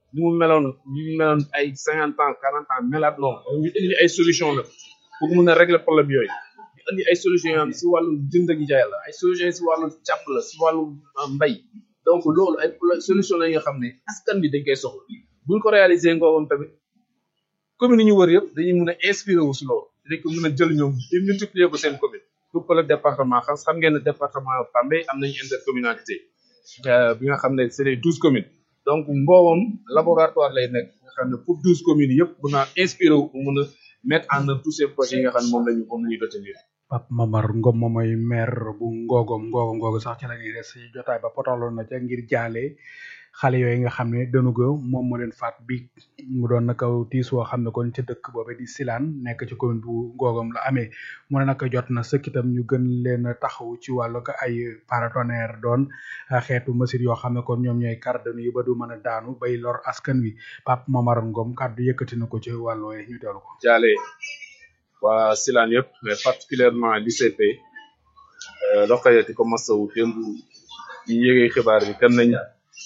ni mu meloon ni mu meloon ay cinquante ans quarante ans melaat noonu ñu indi ay solution la pour mun a régler problème yooyu ñu indi ay solution yoo xam si wàllu jënd ak jaay la ay solution si wàllu càpp la si wàllu mbay donc loolu ay solution la nga xam ne askan bi dañ koy soxla buñ ko réaliser nga woon tamit commune yi ñu wër yëpp dañuy mun a inspiré wu si loolu dañ ko mën a jël ñoom di multiplier ko seen commune pour que le département xam xam ngeen ne département Bambey am nañu intercommunalité bi nga xam ne c'est les douze communes donc mboobam laboratoire lay nekk nga xam ne pour douze communes yëpp mun a inspiré wu pour mun a mettre en œuvre tous ces projets yi nga xam ne moom lañu moom la ñu retenir Pape Mamar Ngom moom mooy maire bu Ngogom Ngogom Ngogom sax ci la ñuy des si jotaay ba potaloon na ca ngir jaale xale yooyu nga xam ne dënu go moom moo leen faat bi mu doon naka tiis woo xam ne kon ca dëkk boobe di Silaan nekk ci commune bu Ngogom la amee mu ne naka jot na sëkk itam ñu gën leen a taxaw ci wàllu ko ay paratonnerre doon xeetu machine yoo xam ne kon ñoom ñooy kàrdanu yi ba du mën a daanu bay lor askan wi Pape Mamar Ngom kàddu yëkkati na ko ci wàllu ñu teelu ko jaale waa Silaan yëpp mais particulièrement l'ICP Rokhaya di ko masawu démb ñu yëgee xibaar bi dem nañ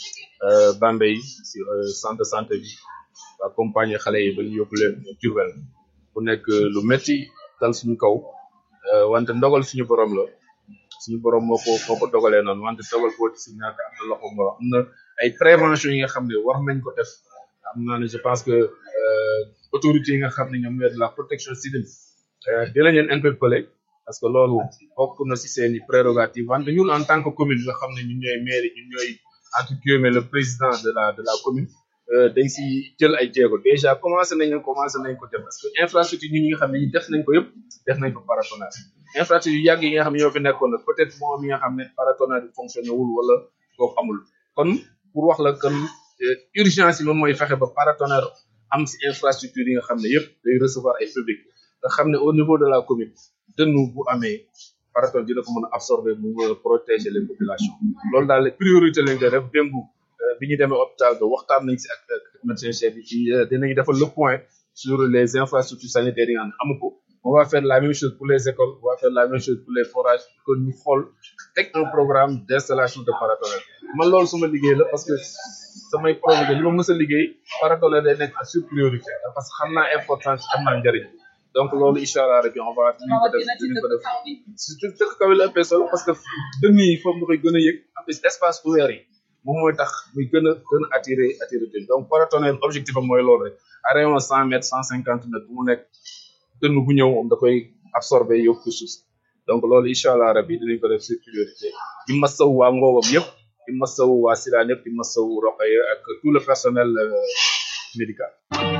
Bambey si centre de santé bi accompagner xale yi ba ñu yóbbu leen Diourbel bu nekk lu metti dal suñu kaw wante ndogal suñu borom la suñu borom moo ko moo ko dogalee noonu wante dogal boo si ñàkk am na loxo ngoro am na ay prévention yi nga xam ne war nañ ko def am naa ne je pense que autorités yi nga xam ne ñoom ñooy de la protection civile dinañ leen interpeller parce que loolu bokk na si seen i prérogative wante ñun en tant que commune nga xam ne ñun ñooy maire ñun ñooy entre guillemets le président de la de la commune dañ si jël ay jéego déjà commencé nañ commencé nañ ko def parce que infrastructure ñi nga xam ne ñi def nañ ko yëpp def nañ ko paratonnerre infrastructure yu yàgg yi nga xam ne ñoo fi nekkoon nag peut-être moom mi nga xam ne paratonnerre bi fonctionné wul wala boobu amul kon pour wax la kon urgence yi moom mooy fexe ba paratonnerre am si infrastructure yi nga xam ne yëpp day recevoir ay public nga xam ne au niveau de la commune dënnu bu amee paratonnerre dina ko mën a absorber mu mën a protéger les populations loolu daal priorité lañ koy def démb bi ñu demee hôpital ba waxtaan nañ si ak médecin chef bi ci dinañ defal le point sur les infrastructures sanitaires yi nga xam ne amu ko on va faire la même chose pour les écoles on va faire la même chose pour les forages que ñu xool teg un programme d'installation de paratonnerre man loolu suma liggéey la parce que samay projet li ma mës a liggéey paratonnerre day nekk sur priorité parce que xam naa importance xam naa njëriñ donc loolu incha allah rabbi on va dinañ ko def dinañ ko def surtout dëkk kaw la ëppee solo parce que dënn yi foofu nga koy gën a yëg en plus espace ouvert yi moom mooy tax muy gën a gën a attiré attiré donc paratonnerre objectif am mooy loolu rek à rayon cent mètres cent cinquante mètres bu mu nekk dënn bu ñëw moom da koy absorbé yóbbu ko suuf donc loolu incha allah rabbi dinañ ko def sur priorité di masawu waa Ngogom yëpp di masawu waa Silaan yëpp di masawu Rokhaya ak tout le personnel médical.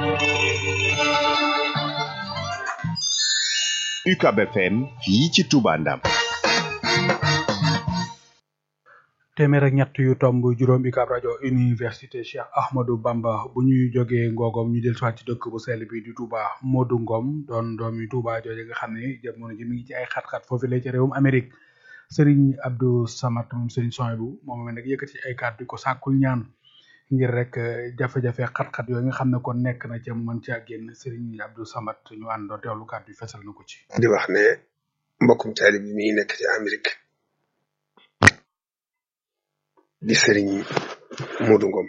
UCAB FM fii ci Touba Ndam. téeméer ak ñett yu tomb juróom UCAB rajo université Cheikh Ahmadou Bamba bu ñuy jógee Ngogom ñu del soit ci dëkk bu sell bi di Touba Modou Ngom doon doomi Touba jooje nga xam ne jamono ji mi ngi ci ay xat-xat foofu la ci réewum Amérique Serigne Abdou Samad moom Serigne Sohaibou moom nag yëkkati ay kàddu ko sàkkul ñaan ngir rek jafe-jafe xat-xat yooyu nga xam ne kon nekk na ca mën caa génn Serigne Abdou Samad ñu àndoo teewlu kàddu yi fesal na ko ci. di wax ne mbokkum taalib bi mi ngi nekk ci Amérique di Serigne Modou Ngom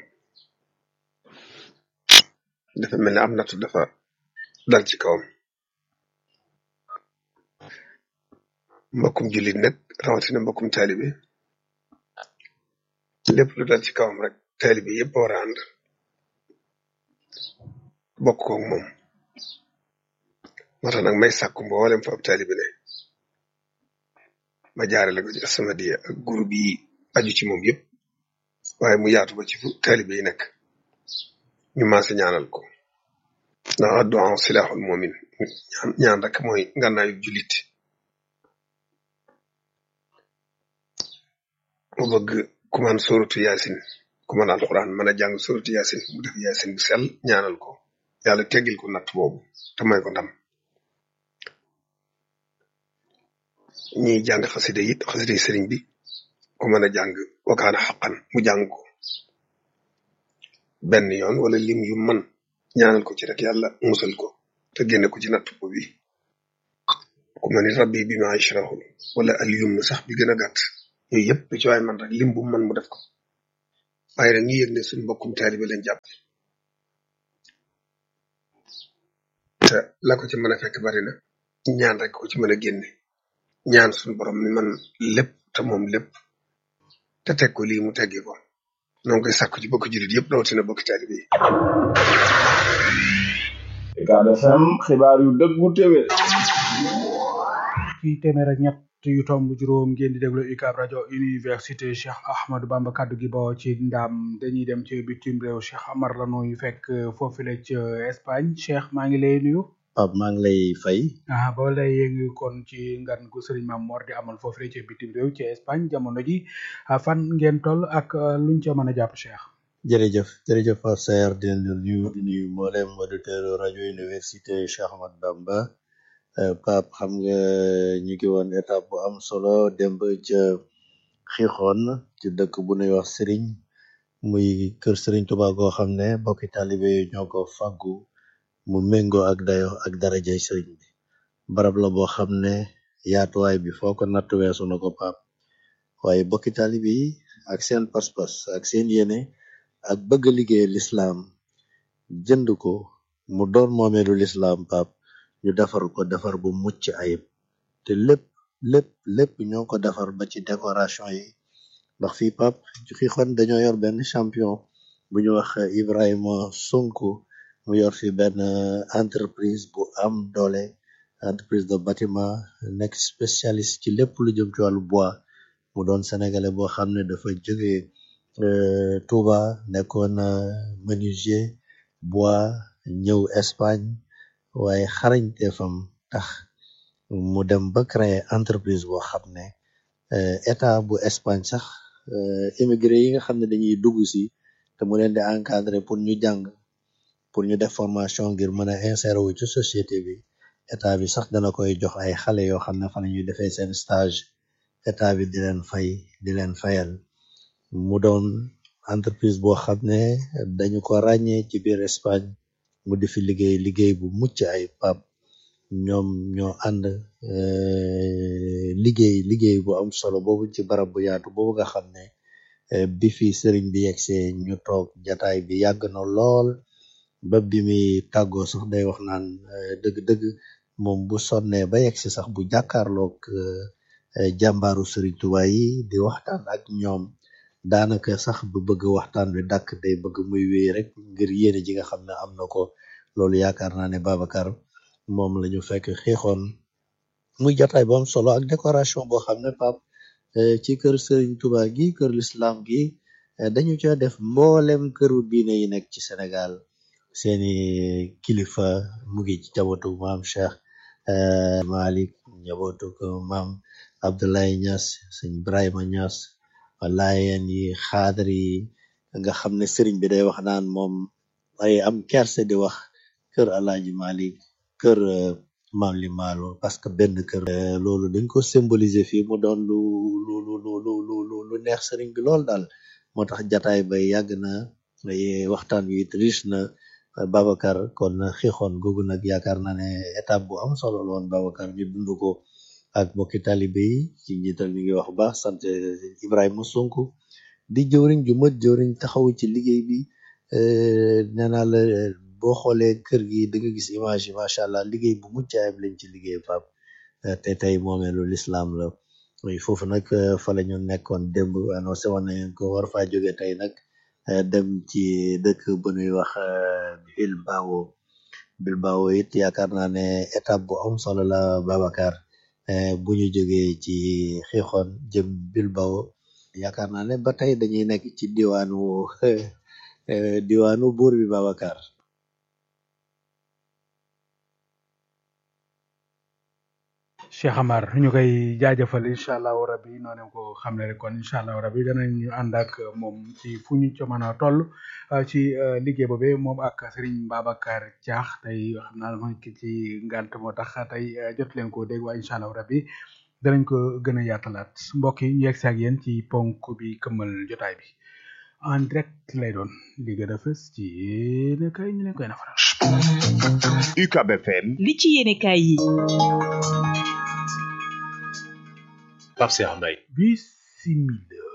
dafa mel ne am nattu dafa dal ci kawam mbokkum jullit nag rawatina mbokkum taalibe lépp lu dal ci kawam rek taalibe yëpp war a ànd bokk koog moom moo tax nag may sàkku mboolem fa ab taalibe ne ma jaarale ko ci As-Samadiyya ak groupe yi aju ci moom yëpp waaye mu yaatu ba ci fu taalibe yi nekk ñu maase ñaanal ko ndax addu'a silaaxul mu'min ñaan ñaan rek mooy ngànnaayu jullit mu bëgg ku man suratu yaasin ku man alquran mën a jàng suratu yaasin mu def yaasin bu sell ñaanal ko yàlla teggil ko natt boobu te may ko ndam ñiy jàng xasida it xasida yi sëriñ bi ku mën a jàng wakaana xaqan mu jàng ko benn yoon wala lim yu man ñaanal ko ci rek yàlla musal ko te génne ko ci natt boobu bi ku mën ni rabbi bi ma ashrahu wala al yumn sax bi gën a gàtt yooyu yëpp lu ci waay man rek lim bu man mu def ko waaye nag ñu yëg ne suñu mbokkum taalibe lañ jàpp te la ko ci mën a fekk bari na ñaan rek ko ci mën a génne ñaan suñu borom mi man lépp te moom lépp te teg ko lii mu teggi ko noo ngi koy sàkku ci bokk jullit yëpp rawatina bokk taalibe yi Ucab FM xibaar yu dëggu téwé ci téeméer ak ñett yu tomb juróom ngeen di déglu UCAB rajo université Cheikh Ahmadou Bamba kaddu gi bawoo ci ndam dañuy dem ci bitim réew Cheikh Amar la nuyu fekk foofu la ci Espagne Cheikh maa ngi lay nuyu. Pape maa ngi lay fay. ah ba lay yëngu kon ci ngan gu Serigne Mame Mor di amal foofu la ci bitim réew ci Espagne jamono ji fan ngeen toll ak luñ ca mën a jàpp Cheikh. jërëjëf jërëjëf Pape Saer di leen nuyu di nuyu mboolem auditeur rajo université Cheikh Ahmadou Bamba. Pape xam nga ñu ngi woon étape bu am solo démb ca Xixoon ci dëkk bu ñuy wax Serigne muy kër Serigne Touba goo xam ne bokki taalibe yi ñoo ko fàggu mu méngoo ak dayo ak darajay Serigne bi barab la boo xam ne yaatuwaay bi foo ko natt weesu na ko Pape waaye bokki taalibe yi ak seen pas-pas ak seen yéene ak bëgg liggéey lislaam jënd ko mu doon moomeelu lislaam Pape ñu defar ko defar bu mucc ayib te lépp lépp lépp ñoo ko defar ba ci décoration yi ndax fii pap fi xon dañoo yor benn champion bu ñu wax Ibrahima Sonko mu yor fi benn entreprise bu am doole entreprise de bâtiment nekk spécialiste ci lépp lu jëm ci wàllu bois mu doon sénégalais boo xam ne dafa jóge Touba nekkoon menuisier bois ñëw Espagne waaye xarañteefam tax mu dem ba créer entreprise boo xam ne état bu Espagne sax immigré yi nga xam ne dañuy dugg si te mu leen di encadrer pour ñu jàng pour ñu def formation ngir mën a insérer wu ci société bi état bi sax dana koy jox ay xale yoo xam ne fa la ñuy defee seen stage état bi di leen fay di leen fayal mu doon entreprise boo xam ne dañu ko ràññee ci biir Espagne mu di fi liggéey liggéey bu mucc ay pap ñoom ñoo ànd liggéey liggéey bu am solo boobu ci barab bu yaatu boobu nga xam ne bi fi sëriñ bi yegsee ñu toog jataay bi yàgg na lool ba bi muy tàggoo sax day wax naan dëgg-dëgg moom bu sonnee ba yegsi sax bu jàkkaarloog jàmbaaru sëriñ Tuubaa yi di waxtaan ak ñoom daanaka sax bu bëgg waxtaan wi dàkk day bëgg muy wéy rek ngir yéene ji nga xam ne am na ko loolu yaakaar naa ne Babacar moom la ñu fekk xeexoon muy jataay bu am solo ak décoration boo xam ne pap ci kër Serigne Touba gi kër l'islam gi dañu ca def mboolem këru diine yi nekk ci Sénégal seeni kilifa mu ngi ci njabootu maam Cheikh Malick njabootu ko maam Abdoulaye Niass sëñ Ibrahima Niass laayeen yi xaadar yi nga xam ne sëriñ bi day wax naan moom ay am kerse di wax kër Alaaji Malick kër maam li maalo parce que benn kër loolu dañ ko symboliser fii mu doon lu lu lu lu lu lu lu neex sëriñ bi lool daal moo tax jataay bay yàgg na waxtaan wi it riche na Babacar kon xixoon googu nag yaakaar naa ne étape bu am solo la woon Babacar ñu dund ko ak mbokki talibe yi ci njiital ñu ngi wax bu baax sant Ibrahima Sonko di jëwriñ ju mët jëwriñ taxaw ci liggéey bi nee naa la boo xoolee kër gi da nga gis image yi macha allah liggéey bu mucc ayib lañ ci liggéey Pape te tey moomeelu lislaam la foofu nag fa la ñu nekkoon démb annoncé woon nañ ko war faa jóge tey nag dem ci dëkk bu ñuy wax Bilbao Bilbao it yaakaar naa ne étape bu am solo la Babacar bu ñu jógee ci xixoon jëm Bilbao yaakaar naa ne ba tey dañuy nekk ci diwaanu diwaanu buur bi Babacar Cheikh Amar ñu koy jaajëfal incha allahu rabi noonu ko xam ne rek kon incha allahu rabi danañu ànd ak moom ci fu ñu ca mën a toll ci liggéey boobee moom ak Serigne Babacar Diakh tey xam naa ma ki ci ngant moo tax tey jot leen ko dégg waaye incha allahu rabi danañ ko gën a yaatalaat mbokk yi ñu yegg si ak yéen ci ponk bi këmmal jotaay bi en direct lay doon li gën a fës ci yéen kay ñu leen koy nafaral. UCAB FM li ci yéene kaay yi Pape Cheikh Mbaye bisimila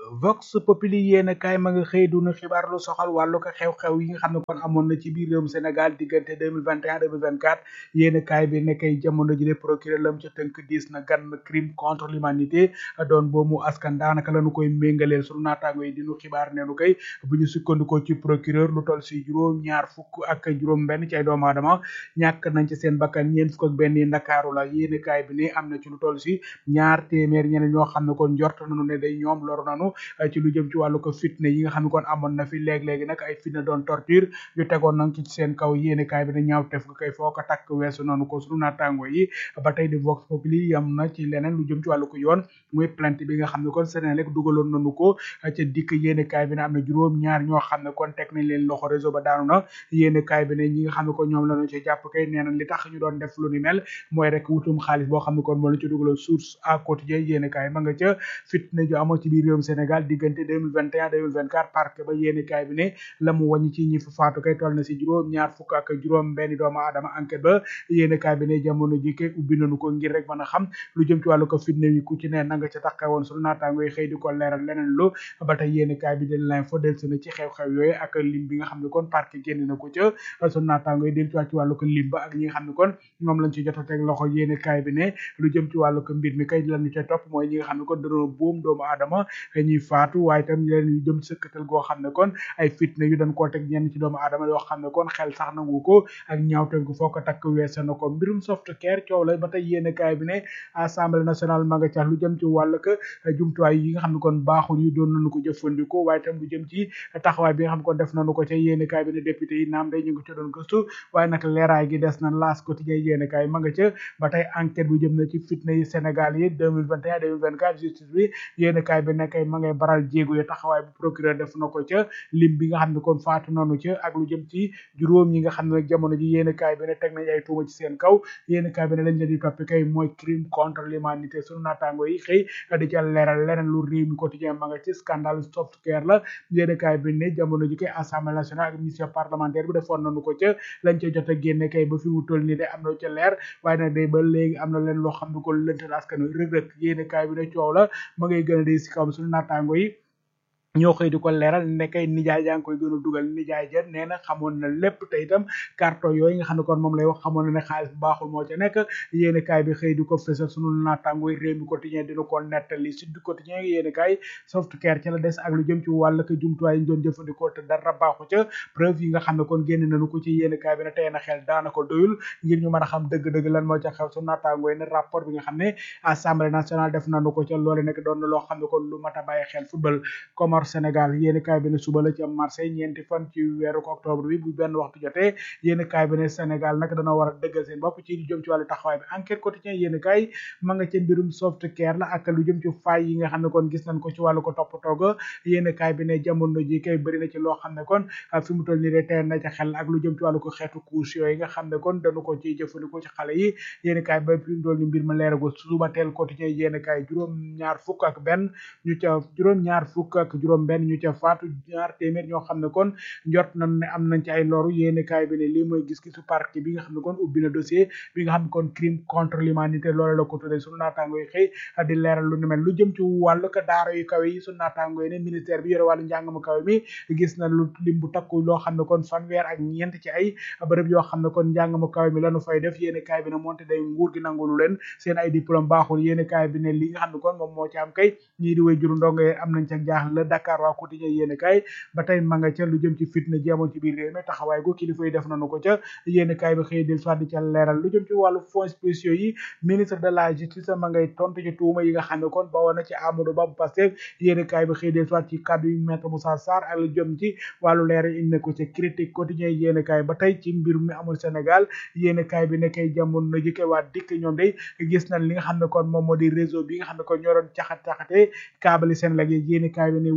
Vox Populi yéen kaay ma nga xëy duna xibaar lu soxal wàllu ko xew-xew yi nga xam ne kon amoon na ci biir réewum Sénégal diggante 2021 2024 yéen kaay bi nekkay jamono ji de procureur lam ca tënk diis na gan crime contre l'humanité doon boomu askan daanaka lañu koy méngaleel sunu naataango yi dinu xibaar neenu koy bu ñu sukkandikoo ci procureur lu toll si juróom ñaar fukk ak juróom benn ci ay doomu aadama ñàkk nañ ci seen bakkan ñeent fukk ak benn yi ndakaaru la yéen kaay bi ne am na ci lu toll si ñaar téeméer ñeneen ñoo xam ne kon njort nañu ne day ñoom loru nanu ci lu jëm ci wàllu ko fitne yi nga xam ne kon amoon na fi léeg-léegi nag ay fitne doon torture yu tegoon nañ ci seen kaw yéene kaay bi ne ñaaw tef nga koy foo ko takk weesu noonu ko sunu naataango yi ba tey di Vox Populi yam na ci leneen lu jëm ci wàllu ko yoon muy plainte bi nga xam ne kon Senelec dugaloon nañu ko ca dikk yéene kaay bi ne am na juróom ñaar ñoo xam ne kon teg nañ leen loxo réseau ba daanu na yéene kaay bi ne ñi nga xam ne kon ñoom lañu ci jàpp kay nee na li tax ñu doon def lu ni mel mooy rek wutum xaalis boo xam ne kon moo la ci dugaloon source à quotidien yéene kaay ma nga ca fitne ju amoon ci biir réewum Sénégal diggante 2021 2024 parc ba yéene kaay bi ne la mu wàññi ci ñi fa faatu kay toll na si juróom ñaar fukk ak juróom benn doomu aadama enquête ba yéene kaay bi ne jamono ji kay ubbi nañu ko ngir rek mën a xam lu jëm ci wàllu ko fitne yi ku ci ne na nga ca taxaw woon sunu naataango yi xëy di ko leeral leneen lu ba tey yéene kaay bi de l'info delsi na ci xew-xew yooyu ak lim bi nga xam ne kon parc génn na ko ca sunu naataango yi del ci wàllu ci wàllu ko lim ba ak ñi nga xam ne kon ñoom lañ ci jot a teg loxo yéene kaay bi ne lu jëm ci wàllu ko mbir mi kay lañu ca topp mooy ñi nga xam ne kon dañoo boom doomu aadama ñuy faatu waaye tam leen yu jëm sëkkatal goo xam ne kon ay fitne yu dañ koo teg ñenn ci doomu aadama yoo xam ne kon xel sax nangu ko ak ñaawteef gu foo ko takk weese na ko mbirum soft care coow la ba tey yéene kaay bi ne assemblée nationale ma nga ca lu jëm ci wàllu ko jumtuwaay yi nga xam ne kon baaxul yi doon nañu ko jëfandikoo waaye tam lu jëm ci taxawaay bi nga xam ne kon def nañu ko ca yéene kaay bi ne député yi naam day ñu ngi ca doon gëstu waaye nag leeraay gi des na laas quotidien yéene kaay ma nga ca ba tey enquête bu jëm na ci fitne yi Sénégal yi 2021 2024 justice bi yéene kaay bi nekkay ma ngay baral jéego yi taxawaay bu procureur def na ko ca lim bi nga xam ne kon faatu nanu ca ak lu jëm ci juróom yi nga xam ne nag jamono ji yéene kaay bi ne teg nañ ay tuuma ci seen kaw yéene kaay bi ne lañ leen di toppi kay mooy crime contre l'humanité sunu naataango yi xëy di ca leeral leneen lu réew mi quotidien ma nga ci scandale software la yéene kaay bi ne jamono ji kay assemblée nationale ak mission parlementaire bi defoon nañu ko ca lañ ca jot a génne kay ba fi mu toll nii de am na ca leer waaye nag day ba léegi am na leen loo xam ne ko lëntal askan wi rëg-rëg yéene kaay bi ne coow la ma ngay gën a di si kawam suñu naataango yi ñoo xëy di ko leeral nekkay nijaay yaa ngi koy gën a dugal nijaay ja nee na xamoon na lépp te itam carton yooyu nga xam ne kon moom lay wax xamoon na ne xaalis bu baaxul moo ca nekk yéeni kaay bi xëy di ko fësal sunu naataango réew mi quotidien dina ko nettali sud quotidien yéeni kaay soft care ca la des ak lu jëm ci wàll ko jumtuwaay yi ñu doon jëfandikoo te dara baaxu ca preuve yi nga xam ne kon génn nañu ko ci yéeni kaay bi ne tey na xel daana ko doyul ngir ñu mën a xam dëgg-dëgg lan moo ca xew sunu naataango yi ne rapport bi nga xam ne assemblée nationale def nañu ko ca loole nekk doon na loo xam ne kon lu mat a bàyyi xel football Comor Sénégal yéeni kaay bi ne suba la ci am Marseille ñeenti fan ci weeru octobre bi bu benn waxtu jotee yéeni kaay bi ne Sénégal nag dana war a dëggal seen bopp ci lu jëm ci wàllu taxawaay bi enquête quotidien yéeni kaay ma nga ca mbirum soft care la ak lu jëm ci fay yi nga xam ne kon gis nañ ko ci wàllu ko toppatoo ga yéeni kaay bi ne jamono ji kay bëri na ci loo xam ne kon fi mu toll nii de teel na ca xel ak lu jëm ci wàllu ko xeetu couche yooyu nga xam ne kon dañu ko ciy jëfandikoo ci xale yi yéeni kaay ba fi mu toll nii mbir ma leeragul suba teel quotidien yéeni kaay juróom ñaar fukk ak benn ñu ca juróom ñaar fukk ak juróom benn ñu ca faatu ñaar téeméer ñoo xam ne kon njort nañ ne am nañ ci ay loru yéene kaay bi ne lii mooy gis-gisu parquet bi nga xam ne kon ubbi na dossier bi nga xam ne kon crime contre l'humanité loolu la ko tuddee sunu naataango yi xëy di leeral lu ni mel lu jëm ci wàllu ko daara yu kawe yi sunu naataango yi ne ministère bi yore wàllu njàng mu kawe mi gis na lu lim bu takku loo xam ne kon fanweer ak ñeent ci ay bërëb yoo xam ne kon njàng mu kawe mi lanu fay def yéene kaay bi ne moonte day nguur gi nangulu leen seen ay diplôme baaxul yéene kaay bi ne li nga xam ne kon moom moo ci am kay ñii di way juru ndongo yi am nañ ca jaaxle la Dakar waa quotidien yéene kaay ba tey ma nga ca lu jëm ci fitna ji amoon ci biir réew mi taxawaay gu kilifa yi def nañu ko ca yéene kaay bi xëy del soit di ca leeral lu jëm ci wàllu fonds spéciaux yi ministre de la justice ma ngay tontu ci tuuma yi nga xam ne kon bawoon na ci Amadou Ba bu Pastef yéene kaay bi xëy del soit ci kàddu yu maître Moussa Sarr ak lu jëm ci wàllu leeral indi na ko ci critique quotidien yéene kaay ba tey ci mbir mi amul Sénégal yéene kaay bi ne kay jamono na jëkke waa dikk ñoom day gis nañ li nga xam ne kon moom moo di réseau bi nga xam ne kon ñoo doon caxat caxatee kaabali Sénégal yi yéene kaay bi ne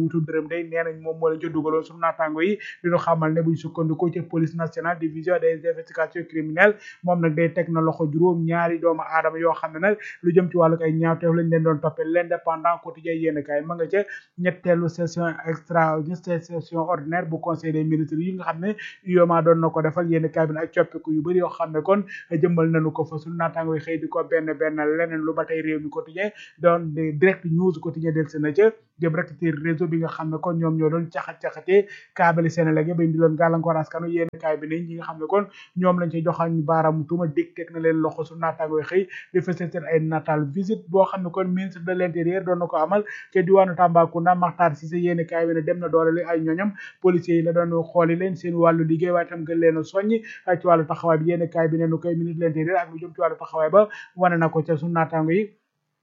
tudd dërëm day nee nañ moom moo leen ca dugaloon sunu naataango yi diñu xamal ne buñ sukkandikoo ci police nationale division des investigations criminelles moom nag day teg na loxo juróom ñaari doomu aadama yoo xam ne nag lu jëm ci wàllu ay ñaawteef lañ leen doon toppee l'indépendant quotidien yéen kaay ma nga ca ñetteelu session extra session ordinaire bu conseil des ministres yi nga xam ne UEMOA doon na ko defal yéen kaay bi ak coppiku yu bëri yoo xam ne kon jëmmal nañu ko fa sunu naataango yi xëy di ko benn benn leneen lu ba tey réew mi quotidien doon direct news quotidien del na ca jëm rek ci réseau bi nga xam ne kon ñoom ñoo doon caxat-caxatee kaabali Sénégal ba indi loon gàllankoor askanu yéen kaay bi ne ñi nga xam ne kon ñoom lañ ci joxañ baaraam tuuma dig teg na leen loxo su naataango yi xëy di fësal seen ay natal visite boo xam ne kon ministre de l'intérieur doon na ko amal ca diwaanu Tambacounda Makhtar Cissé yéen kaay bi ne dem na doole ay ñoñam policiers yi la doon xooli leen seen wàllu liggéey waaye tam gën leen a soññi ci wàllu taxawaay bi yéen kaay bi ne nu koy ministre de l'intérieur ak lu jëm ci wàllu taxawaay ba wane na ko ca su naataango yi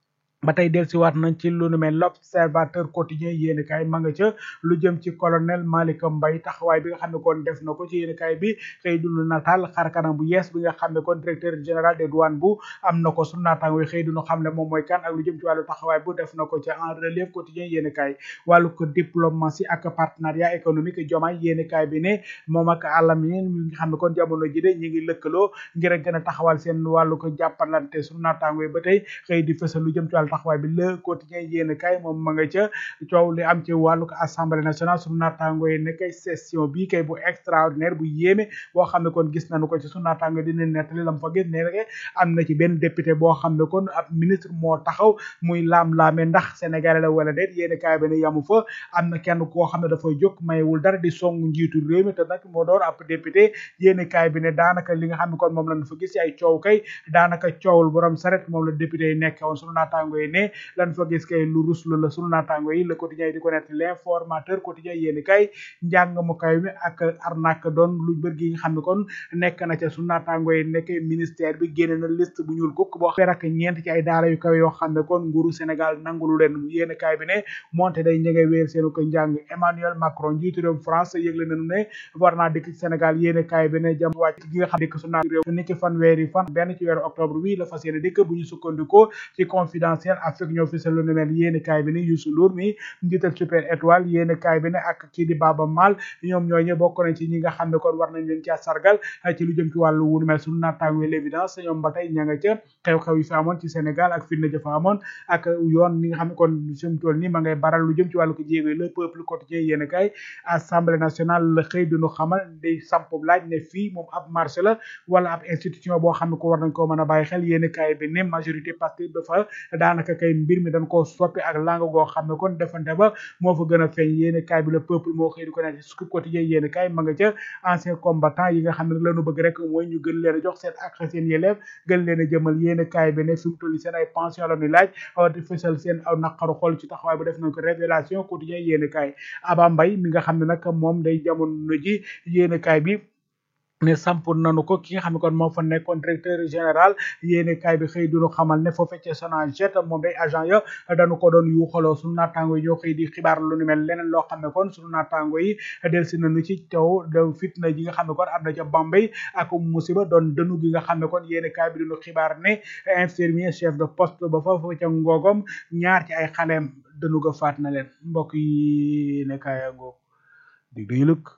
ba tey dellusiwaat nañ ci lu nu mel l'observateur quotidien yéen kaay ma nga ca lu jëm ci colonel Malick Mbaye taxawaay bi nga xam ne kon def na ko ci yéen kaay bi xëy dunu nataal xarkanam bu yees bi nga xam ne kon directeur général des douanes bu am na ko su naataango xëy duñu xam ne moom mooy kan ak lu jëm ci wàllu taxawaay bu def na ko ca en relève quotidien yéen kaay wàllu ko diplomatie ak partenariat économique jomaay yéen kaay bi ne moom ak àlamin mi nga xam ne kon jamono ji de ñi ngi lëkkaloo ngir a gën a taxawal seen wàllu ko jàppalante su naataango yi ba tey xëy di fësal lu jëm ci wàllu taxawaay bi le quotidien yéen kay moom ma nga ca coow li am ci wàllu assemblée nationale sunu naataango yi ne kay session bii kay bu extraordinaire bu yéeme boo xam ne kon gis nañu ko ci sunu naataango dina nettali lam fa gis ne rek am na ci benn député boo xam ne kon ab ministre moo taxaw muy laam-laame ndax sénégalais la wala déet yéen kaay bi ne yamu fa am na kenn koo xam ne dafay jóg mayewul dara di song njiitu réew mi te nag moo doon ab député yéen kaay bi ne daanaka li nga xam ne kon moom lañu fa gis ci ay coow kay daanaka coowul borom saret moom la député yi nekk woon sunu naataango yi ne lan fa gis kay lu ruslu la sunu naataango yi le quotidien yi di ko nekk l'informateur quotidien yéeni kay njàng mu kay mi ak arnaque doon lu bër gi nga xam ne kon nekk na ca sunu naataango yi nekk ministère bi génne na liste bu ñuul kukk boo xam ak ñeent ci ay daara yu kawe yoo xam ne kon nguuru Sénégal nangulu leen yéeni kay bi ne monte day ña ngay wéer seenu ko njàng Emmanuel Macron njiitu réew France yëgle nañu ne war naa dikk ci Sénégal yéeni kay bi ne jam wàcc gi nga xam dikk sunu réew ni ki fanweeri fan benn ci weeru octobre wi la fas yéene dikk bu ñu sukkandikoo ci confidentiel Afrique ñoo fi lu nu mel yéeni kaay bi ne Youssou Ndour mi njiital super étoile yéeni kaay bi ne ak kii di Baba Maal ñoom ñooñu bokk nañ ci ñi nga xam ne kon war nañ leen caa sargal ci lu jëm ci wàllu wu nu mel suñu naataango l'évidence ñoom ba tey ña nga ca xew-xew yi fi amoon ci Sénégal ak fitna ja fa amoon ak yoon ni nga xam ne kon sumu toll nii ma ngay baral lu jëm ci wàllu ko jéego le peuple quotidien yéeni kaay assemblée nationale la xëy duñu xamal day samp laaj ne fii moom ab marché la wala ab institution boo xam ne ko war nañ koo mën a bàyyi xel yéeni kaay bi ne majorité parce que dafa daanaka kay mbir mi dañ koo soppi ak langue goo xam ne kon defante ba moo fa gën a feeñ yéeni kaay bi le peuple moo xëy di ko nekk scoop quotidien yéeni kaay ma nga ca ancien combattant yi nga xam ne lañu bëgg rek mooy ñu gën leen a jox seen ak seen yelleef gën leen a jëmal yéeni kaay bi ne fi mu toll seen ay pension la ñuy laaj di fësal seen aw naqaru xol ci taxawaay bu def nañ ko révélation quotidien yéeni kaay Aba Mbaye mi nga xam ne nag moom day jamono ji yéeni kaay bi ne samp nanu ko ki nga xam ne kon moo fa nekkoon directeur général yéeni kaay bi xëy duñu xamal ne foo fekkee Sonaged moom day agent ya dañu ko doon yuuxaloo sunu naataango yi ñoo xëy di xibaar lu ni mel leneen loo xam ne kon sunu naataango yi delsi nañu ci taw de fitna ji nga xam ne kon am na ca Bambey ak musiba doon dënu gi nga xam ne kon yéeni kaay bi duñu xibaar ne infirmier chef de poste ba foofu ca ngoogom ñaar ci ay xaleem dënu ga faat na leen mbokk yi ne kaaya ngoog dig dañu lëkk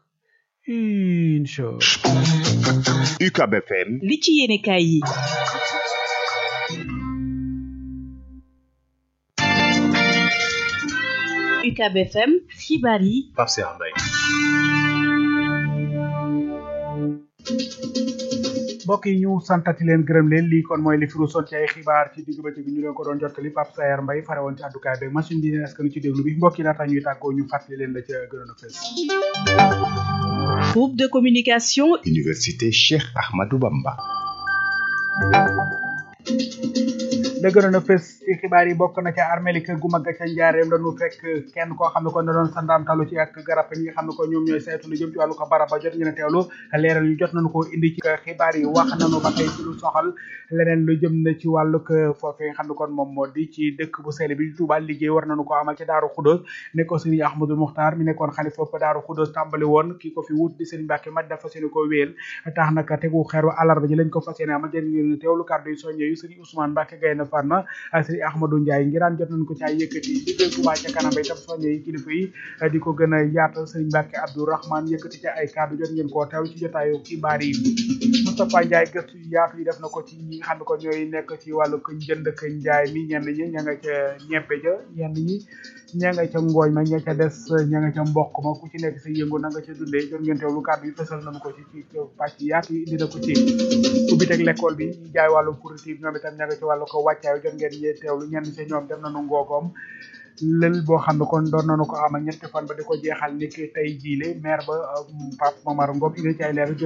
incha UCAB FM li ci yéene kaay yi UCAB FM xibaar yi Pape Cheikh Mbaye mbokk yi ñu santati leen gërëm leen lii kon mooy li firu son ci ay xibaar ci digg bëccëg ñu leen ko doon jottali Pape Sayar Mbaye fare woon ci àddukaay beeg machine bi est-ce que nu ci déglu bi mbokk yi laata ñuy tàggoo ñu fàttali leen la ca gënoon a fees groupe de communication Université Cheikh Ahmadou Bamba la gënoon a fës ci xibaar yi bokk na ca armée kër gu mag ca njaareem lañu fekk kenn koo xam ne kon da doon sandaamtalu ci ak garab ñi nga xam ne ko ñoom ñooy saytu lu jëm ci wàllu ko barab ba jot ñu ne teewlu leeral yu jot nañu ko indi ci xibaar yi wax nañu ba tey ci lu soxal leneen lu jëm na ci wàllu ko foofee nga xam ne kon moom moo di ci dëkk bu sell bi Touba liggéey war nañu ko amal ci Daaru Xudóos ne ko Serigne Ahmadou Muxtaar mi nekkoon xalifa fa Daaru Xudóos tàmbali woon ki ko fi wut di Serigne Mbacke Maj dafa seeni ko wéel tax naka tegu xeeru àllarba ji lañ ko fas yéene amal jën ngeen teewlu kàddu yi soññe yu Serigne Ousmane Mbacke Gaynde Fatma Serigne Ahmadou Ndiaye ngiraan jot nañ ko ci ay yëkkati liggéey Touba ca kanam ba itam soññe yi kilifa yi di ko gën a yaatal Serigne Mbacke Abdourahmane yëkkati ci ay kàddu jot ngeen koo teew ci jotaayu xibaar yi Moustapha Ndiaye gëstu yu yaatu yi def na ko ci ñi nga xam ne ko ñooy nekk ci wàllu ko jënd ak njaay mi ñenn ñi ña nga ca ñebbe ja ñenn ñi ña nga ca ngooñ ma ña ca des ña nga ca mboq ma ku ci nekk sa yëngu na nga ca dundee jot ngeen teewlu kàddu yi fësal nañu ko ci ci pàcc yaatu yi indi na ko ci ubbi teg l'école bi ñi jaay wàllu fourniture ñoom itam ña nga ci wàllu ko wàccaay jot ngeen ñee teewlu ñenn ca ñoom dem nañu ngoogoom lël boo xam ne kon doon nañu ko amal ñetti fan ba di ko jeexal ni ki tey jiile maire ba Pape Momar Ngom indi ci ay leer